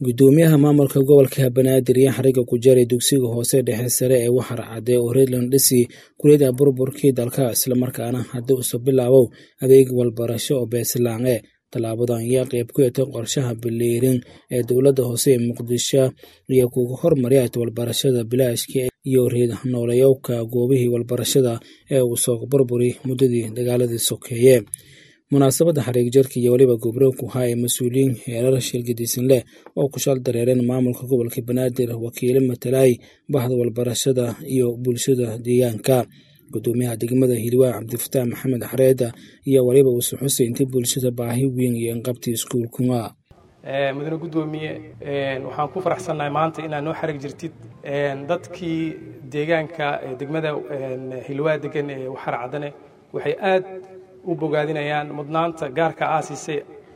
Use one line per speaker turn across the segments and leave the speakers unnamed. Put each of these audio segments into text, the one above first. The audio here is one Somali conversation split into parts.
gudoomiyaha maamulka gobolka banaadir iyo xariga ku jaray dugsiga hoose dhexe sare ee waxar cadde oo reerland dhisi kuliyada burburkii dalka islamarkaana haddii uso bilaabow adeeg walbarasho oo beeslaange tallaabadan ayaa qayb ku yatay qorshaha biliirin ee dowladda hoose ee muqdisho iyo kuga hormarya walbarashada bilaashka iyo reed noolayowka goobihii walbarashada ee uu soo burburi muddadii dagaaladii sokeeye munaasabadda xariig jarka iyo weliba gobrow ku haa ee mas-uuliyiin heerar shirgadiisan leh oo ku shal dareereen maamulka gobolka banaadir wakiilo matalaay bahda walbarashada iyo bulshada deegaanka gudoomiyaha degmada hiirwaa cabdifataax maxamed xareeda iyo weliba uuse xusay intii bulshada baahi weyn iyo inqabtii iskuulkuna
mudane gudoomiye waxaan ku faraxsannahay maanta inaad noo xarig jirtid dadkii deegaanka degmada hilwaa degan ee waxar caddane waxay aad u bogaadinayaan mudnaanta gaarka aasiisay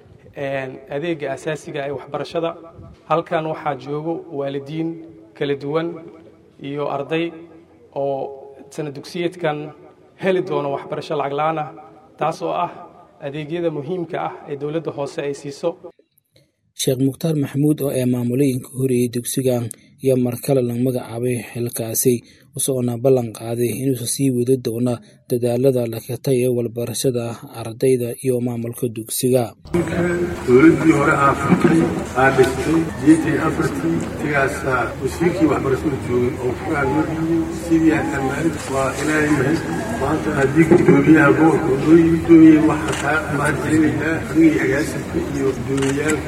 adeega asaasiga ee waxbarashada halkan waxaa joogo waalidiin kala duwan iyo arday oo sana dugsiyeedkan heli doono waxbarasho lacag la-aan ah taas oo ah adeegyada muhiimka ah ee dowladda hoose ay siiso
sheekh mukhtaar maxamuud oo ee maamulooyinka horeeyey dugsigan iyo markale la magacaabay xilkaasi usoona ballan qaaday inuusa sii wadi doona dadaalada lakatay ee walbarashada ardayda iyo maamulka dugsiga
dowladdii hore aa furtay aa dhistay jeetii afartii sigaasaa wasiirkii waxbarashada joogay oo kugaanmadiyey sidii atamaarid waa ilaahay mahad maanta haddii gudoomiyaha gobolka oo noo yimi dooniyeen waxaa kaa mahadcelinayaa adigii agaasinka iyo gudoomiyaalka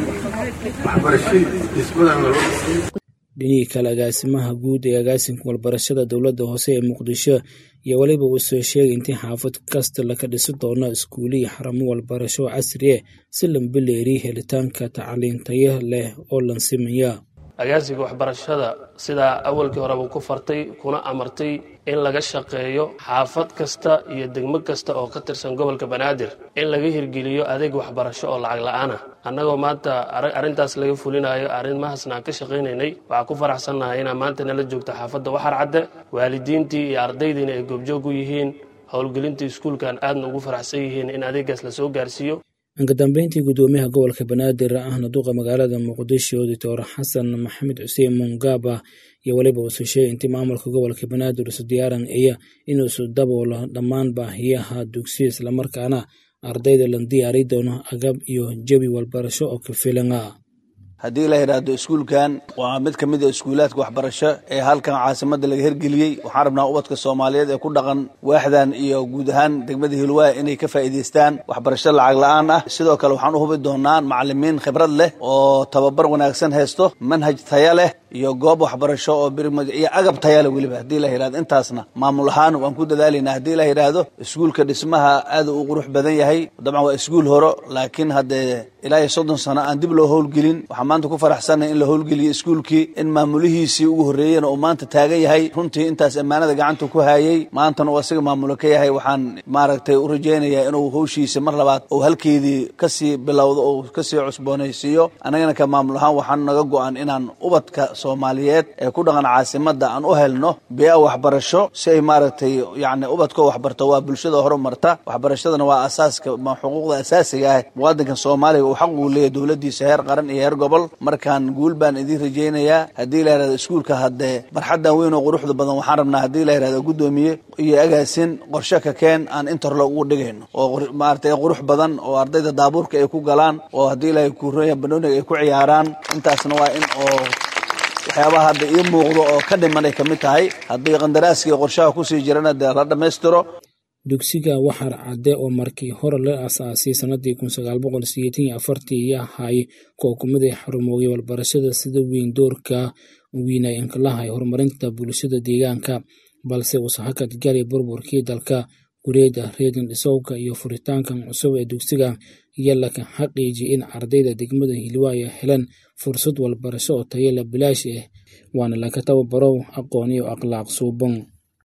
waxbarashadii dhismadan loo dhisay
dhinihii kale agaasimaha guud ee agaasinka walbarashada dowladda hoose ee muqdisho iyo weliba uu soo sheegay intii xaafad kasta laka dhisi doono iskuuliya xaramo walbarasho casriye si lambileeri helitaanka tacliintayo leh oo lansimaya
agaasinka waxbarashada sidaa awalkii horeba ku fartay kuna amartay in laga shaqeeyo xaafad kasta iyo degmo kasta oo ka tirsan gobolka banaadir in laga hirgeliyo adeeg waxbarasho oo lacag la-aanah annagoo maanta arrintaas laga fulinayo arrimahaasna aan ka shaqaynaynay waxaa ku faraxsannahay inaa maanta nala joogto xaafadda waxar cadde waalidiintii iyo ardaydiina ay goobjoog u yihiin howlgelintii iskuulkan aadna ugu faraxsan yihiin in adeegaas lasoo gaarsiiyo
inka dambeyntii gudoomiyaha gobolka banaadir ahna duqa magaalada muqdisho doctor xasan maxamed xuseen mungaba iyo weliba uuse sheegay intii maamulka gobolka banaadir isu diyaaran aya inuusu daboolo dhammaan baahiyaha dugsiya islamarkaana ardayda la diyaari doono agab iyo jebi walbarasho oo ka filana
haddii la yidhaahdo iskuulkan waa mid ka mid a iskuulaadka waxbarasho ee halkan caasimadda laga hergeliyey waxaan rabnaa ubadka soomaaliyeed ee ku dhaqan waaxdan iyo guud ahaan degmada hilwaa inay ka faa'iidaystaan waxbarasho lacag la-aan ah sidoo kale waxaan u hubi doonaa macalimiin khibrad leh oo tababar wanaagsan haysto manhaj taya leh iyo goob waxbarasho oo iyo agab taya leh weliba haddii la yidhahdo intaasna maamul ahaan waan ku dadaalaynaa haddii la yidhaahdo iskuulka dhismaha aad u qurux badan yahay dabcan waa iskuul horo laakiin haddee ilaa iyo soddon sano aan dib loo howlgelin waxaan maanta ku faraxsannahay in la howlgeliyo iskuulkii in maamulihiisii ugu horreeyena uu maanta taagan yahay runtii intaas ammaanada gacanta ku hayay maantana uu asiga maamulo ka yahay waxaan maaragtay u rajaynayaa inuu hawshiisa mar labaad uu halkeedii kasii bilowdo oo kasii cusboonaysiiyo annagana ka maamul ahaan waxaan naga go-an inaan ubadka soomaaliyeed ee ku dhaqan caasimadda aan u helno bia waxbarasho si ay maaragtay yacni ubadkoo waxbarto waa bulshada horumarta waxbarashadana waa asaaska xuquuqda asaasiga ah muwaadinkan soomaaliga uu xaq uu leeyahy dowladdiisa heer qaran iyo heer gobol markaan guul baan idiin rajaynayaa haddii la yidhahdo iskuulka haddee barxaddan weyn oo quruxda badan waxaan rabnaa haddii la yidhahdo guddoomiye iyo agaasin qorshe ka keen aan interlo ugu dhigayno oo maaragtay qurux badan oo ardayda daabuurka ay ku galaan oo haddii la kuroya banooniga ay ku ciyaaraan intaasna waa in oo waxyaabaha hadda ii muuqdo oo ka dhimanay ka mid tahay haddii qandaraaskii qorshaha kusii jirana dee la dhammaystiro
dugsiga waxar cadde oo markii hore la asaasay sanadii kun sagaal boqol sideetan iyo afartii iyo ahay kuwa kumiday xarumoogay walbarashada sida weyn doorka wiina inkalahay horumarinta bulshada deegaanka balse uuse hakad galay burburkii dalka gureeda reedin dhisowka iyo furitaankan cusub ee dugsiga iyo laka xaqiijiyay in ardayda degmada hilwaaya helaan fursad walbarasho oo tayala bilaash ah waana laka tababarow aqoon iyo akhlaaq suuban